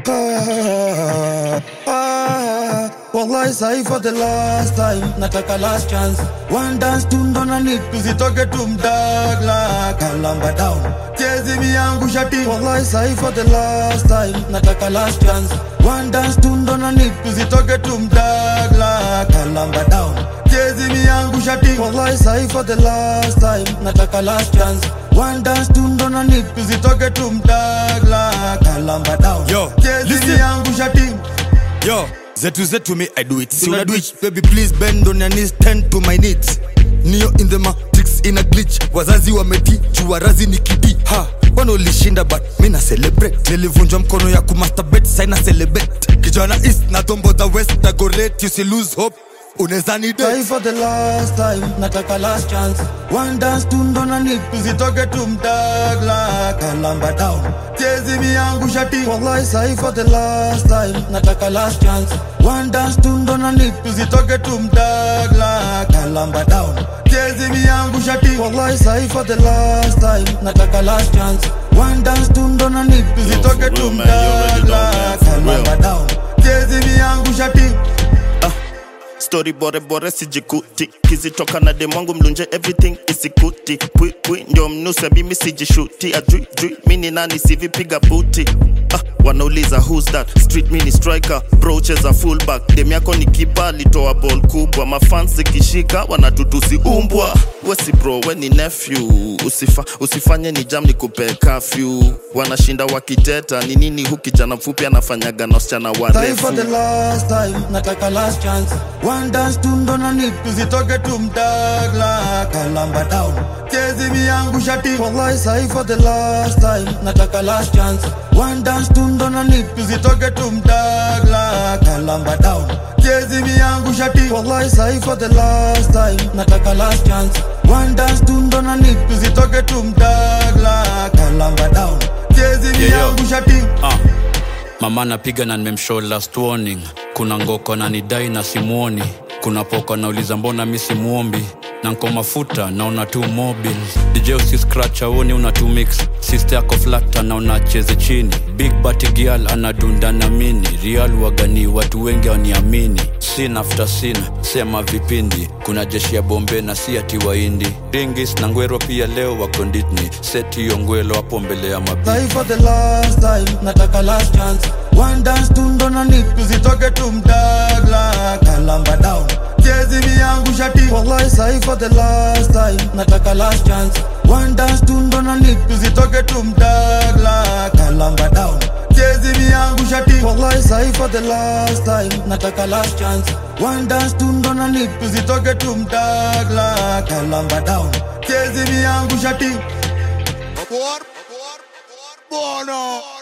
Ah, ah, wallahi sahi for the last time nataka last chance one dance tu ndo na need tusitoke tumdagla kalamba down chezi miyangu shati wallahi sahi for the last time nataka last chance one dance tu ndo na need tusitoke tumdagla kalamba down chezi miyangu shati wallahi sahi for the last time nataka last chance one dance tu ndo na need tusitoke tumdagla kalamba down Yo, chezi listen. miyangu shati Yo, zetu zetu me I do it. See una do it, baby please bend on your knees, tend to my needs. Neo in the matrix in a glitch. Wazazi wameti, juarazi ni kidi. Ha, wana ulishinda but mi na celebrate. Nilivunjwa mkono ya kumasturbate, saina celebrate. Kijana east na tombo the west na go rate, you see lose hope. Unaweza ni Try date. for the last time, nataka last chance. One dance tu ndo na need, tusitoke tumdagla kalamba down. Chezi miyangu shati, wallahi sahi for the last time, nataka last chance. One dance tu ndo na need, tusitoke tumdagla kalamba down. Chezi miyangu shati, wallahi sahi for the last time, nataka last chance. One dance tu ndo na need, tusitoke for real, man. You already know, tumdagla man. For real. kalamba down. Chezi miyangu shati. stori bore bore sijikuti kizitoka na demwangu mlunje everything isikuti pwi pwi ndio mnuse mimi sijishuti ajui jui mini nani sivipiga buti ah, wanauliza who's that street mini striker brocheza fullback dem yako ni kipa alitoa ball kubwa mafans zikishika wanatutusi umbwa wesi bro we ni nephew Usifa, usifanye ni jam ni kupe kafyu wanashinda wakiteta ni nini hu kijana mfupi anafanyaga na wasichana Try for warefu the last time, nataka last chance. One dance tu ndo na need, tusitoke tumdagla kalamba down. Chezi miyangu shati, wallahi sahi for the last time, nataka last chance. One dance tu ndo na need, tusitoke tumdagla kalamba down. Chezi miyangu shati, wallahi sahi for the last time, nataka last chance. One dance tu ndo na need, tusitoke tumdagla kalamba down. Chezi yo. miyangu shati. ah. mama napiga na nimemshow last warning kuna ngoko na nidai na simuoni kuna poko nauliza mbona mi simuombi na nko mafuta naona tu mobil dj usi scratch aoni una tu mix sister yako flata na unacheze chini big bati gial anadunda na mini real wagani watu wengi waniamini sin after sin sema vipindi kuna jeshi ya bombe na si ati waindi ringis na ngwero pia leo wako nditni seti hiyo ngwelo hapo mbele ya mabi Try for the last time, nataka last chance. One dance tu ndo na need, tusitoke tumdagla kalamba down. Chezi miyangu shati, wallahi sahi for the last time, nataka last chance. One dance tu ndo na need, tusitoke tumdagla kalamba down. Chezi miyangu shati, wallahi sahi for the last time, nataka last chance. One dance tu ndo na need, tusitoke tumdagla kalamba down. Chezi miyangu shati. Por, por, por, bono.